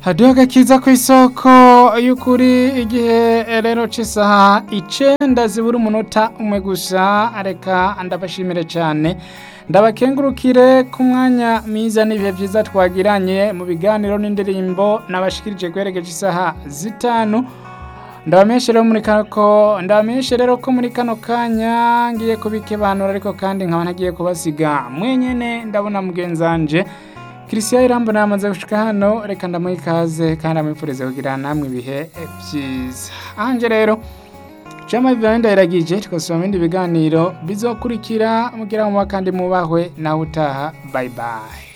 hadiho agakiza ku isoko y'ukuri igihe rero c'isaha icenda zibura umunota umwe gusa reka ndabashimire cyane ndabakengurukire ku mwanya mwiza n'ibihe byiza twagiranye mu biganiro n'indirimbo nabashikirije guheregeje isaha zitanu ndabamenyeshe rero muri kano ko ndabamenyeshe rero ko muri kano kanya ngiye kubikebanura ariko kandi nkaba ntagiye kubasiga mwenyene ndabona mugenzanje Christian Irambo namaze gushika hano reka ndamuha ikaze kandi amwifurize kugira namwe ibihe byiza anje rero Jama Vivian ndayiragije tukasoma ibindi biganiro bizokurikira mugira mu kandi mubahwe nawe utaha bye bye